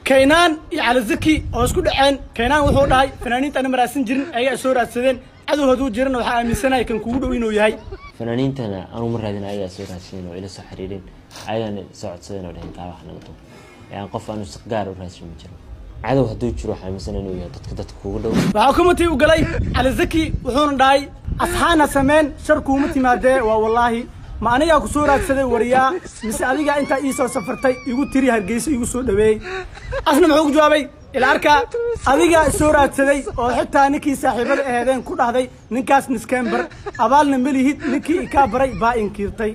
kaynaan iyo calizaki oo isku dhaceen kaynaan wuxuu dhahay fanaaniinta ana maraasan jirin ayagaa soo raadsadeen cadow hadduu jirana waxaa aaminsanaya kan kugu dhow inuu yahay fanaaniintana anu ma raadin ayagaa soo raadsadeen oo ila soo xiriireen ayagana soo codsadeen oo dhaheen kaa wax naga duub yani qof aanu si gaar u raadsan ma jiro cadow hadduu jiro waxaa aaminsan inuu yahay dadka dadka kugu dhow waxaa kumatii u galay calizaki wuxuuna dhahay asxaana sameen shar kuuma timaadee waa wallaahi ma anigaa ku soo raadsaday wariyaa mise adigaa intaa ii soo safartay igu tiri hargeysa igu soo dhaweeyey asna muxuu ku jawaabay ila arkaa adigaa soo raadsaday oo xitaa ninkii saaxiibada aheedeen ku dhahday ninkaas niskembar abaalna melihid ninkii ikaa baray baa inkiirtay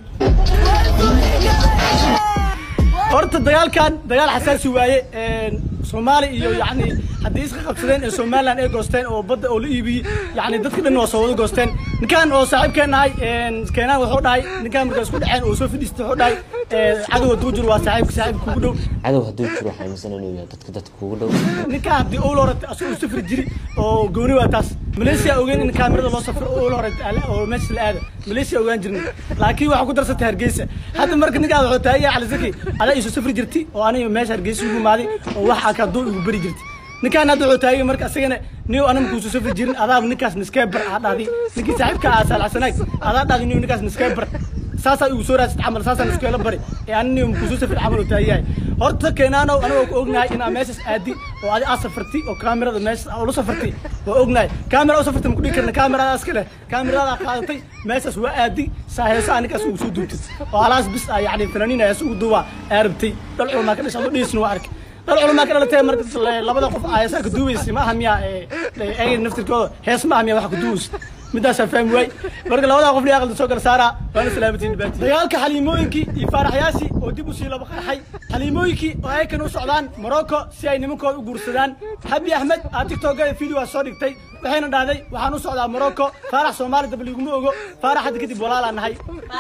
horta dagaalkan dagaal xasaasi waaye soomaali iyo yani haddii iska qabsadeen ee somaliland ay goosteen oo badda oo la iibiyey yani dadka dhan waa soo wada goosteen ninkan oo saaxiibkeen nahay keenaan wuxuu dhahay ninkan markaa isku dhaceen oo soo fadhiistay wuxuu dhahay cadow hadduu jiro waa saaxiibka saaxiibka kugu dhow cadow hadduu jiro waxaa aaminsan inuu yahay dadka dadka kugu dhow ninkaa haddii owla horete asagoo safri jiri oo gooni waa taas malaysia ogeyn in kaamirada loo safro owla horete oo meesha la aada malaysia ogaan jirnay laakiin waxaa ku darsatay hargeysa hadda marka ninkaa wuxuu taagaya calizaki adaa isu safri jirti oo aniga meesha hargeysa ugu imaaday oo wax aka hadduu igu beri jirti ninkaan hadda wuxuu taagay marka asagana niyo anama kuusu safri jirin adaaba ninkaas niskeebar aa dhahdi ninkii saaxiibka aa saalxasanaag adaa dhahdi niyo ninkaas niskeebar saasaa igu soo raadsad camal saasaan iskeela bari ee ani niyo kuusu safri camal oo taagayahay horta keenaanow anagoo ku ognahay inaa meeshaas aadi oo adi aa safarti oo kaamirada meesha ula safarti waa ognahay kaamira u safarti maku dhigi karna kaamirada iska leh kaamirada qaadatay meeshaas waa aadi saa heesa ninkaas ugu soo duubtid oo halaas bis ah yani fanaaniin hees ugu duubaa aa rabtay dhal culamaa ka dhashay adoo dhihisna waa arkay dhal culamaa ka dhalatay marka labada qof heesaa ka duubaysa ma aha miyaa eega naftirkooda hees ma aha miyaa waxa ka duubaysa midaasaa fahmi waay marka labadaa qof aqalda soo kala saaraa waana salaamatiin dhibaati dagaalka xaliimooyinkii iyo faaraxyaashii oo dib usii laba qarxay xaliimooyinkii oo aykan u socdaan morocco si ay nimankooda u guursadaan habi axmed aa tiktokada videoa soo dhigtay waxayna dhahday waxaan u socdaa morocco faarax soomaali dab liguma ogo faarax hadda kadib walaalaa nahay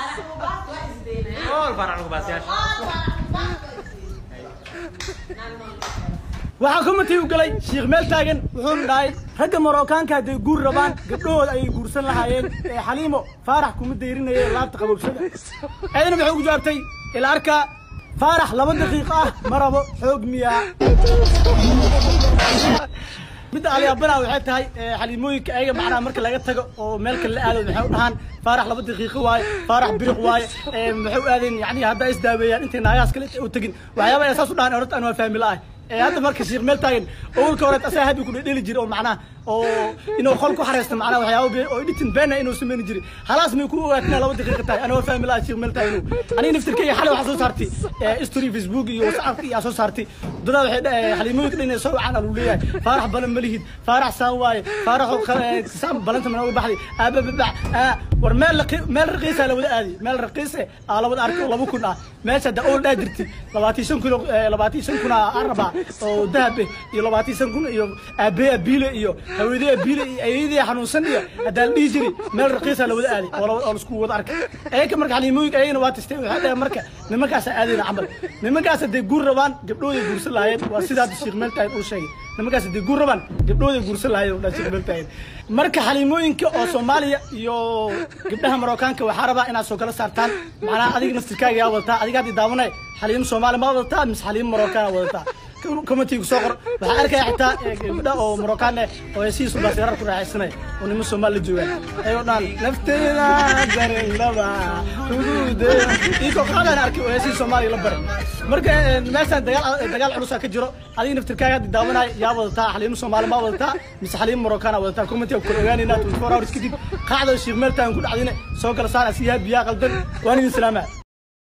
waxaa kumatii u galay shiikh meel taagan wuxuuna dhahay ragga marookaanka hadday guur rabaan gabdhahooda ayay guursan lahaayeen ee xaliimo faarax kuma dayrinaya laabta qaboobsada ayadana waxay ugu jawaabtay ila arkaa faarax laba daqiiqo ah ma rabo xoog miyaa midda alyaabana waxay tahay xaliimooyinka ayaga macnaha marka laga tago oo meel kale la aado waxay u dhahaan faarax laba daqiiqo waaye faarax biriq waaye maxay u aadeen yani haddaa isdaaweeyaan intay naagahaas kale u tegin waxyaaba ay saas u dhahaan horta aan waa fahmi la'ahay hadda marka shiikh meel taagan owlka hore asaa habi ku dheli jira oo macnaha oo inuu qol ku xareysto macnaha waxyaaba oo editin beena inuu sameyn jiri halaas may ku ogaatina laba daqiiqa tahay ana waa fahmi lahaa shiikh meel taagan aniga naftirkeyga xalay waxaa soo saartay story facebook iyo whatsapp iyo soo saartay dadaa waxay dhahay xaliimooyinka dhan soo wacaan alu leeyahay faarax balan ma lihid faarax saan waaye faarax saan balanta mana uga baxday aabababac war meel meel raqiisa la wada aadi meel raqiise aa labada arkay oo laba kun ah meesha da ool dhaa jirti labaatan shan kun labaatan shan kun aa rabaa oo dahab iyo labaatan shan kun iyo aabee abiile iyo haweeney abiile iyo ayadii xanuunsan iyo haddaa la dhihi jiri meel raqiisa la wada aadi oo oo isku wada arkay ayaka marka xaliimooyinka ayagana waa tastay waxay dhahay marka nimankaasa aadayna camal nimankaas hadday guur rabaan gabdhooday guursan lahaayeen waa sidaa shiikh meel taagan uu sheegay nimankaas hadday guur rabaan gabdhooday guursan lahaayeen oo dhan shiikh meel taagan marka xaliimooyinka oo soomaaliya iyo gabdhaha marookaanka waxaa rabaa inaad soo kala saartaan macnaha adiga naftirkaaga yaa wadataa adiga haddii daawanay xaliimo soomaali ma wadataa mise xaliimo marookaana wadataa committeega soo qor waxaa arkaya xitaa gabdha oo marookaan eh oo hesihiisu baasirar ku raaxaysanaya oo niman soomaali la joogaan ayagoo dhan nafteyda darindaba ugude iyagoo qaadaan arkay oo hesihii soomaaliya la baray marka meeshaan dagaal dagaal culusaa ka jiro adiga naftirkaaga haddii daawanaya yaa wadataa xaliimo soomaali ma wadataa mise xaliimo marookaana wadataa committeega kula ogaanayna twenty four hours kadib qaacda shiikh meel taagan ku dhacdine soo kala saar asiyaha biyaa qaldan waan idin salaamaa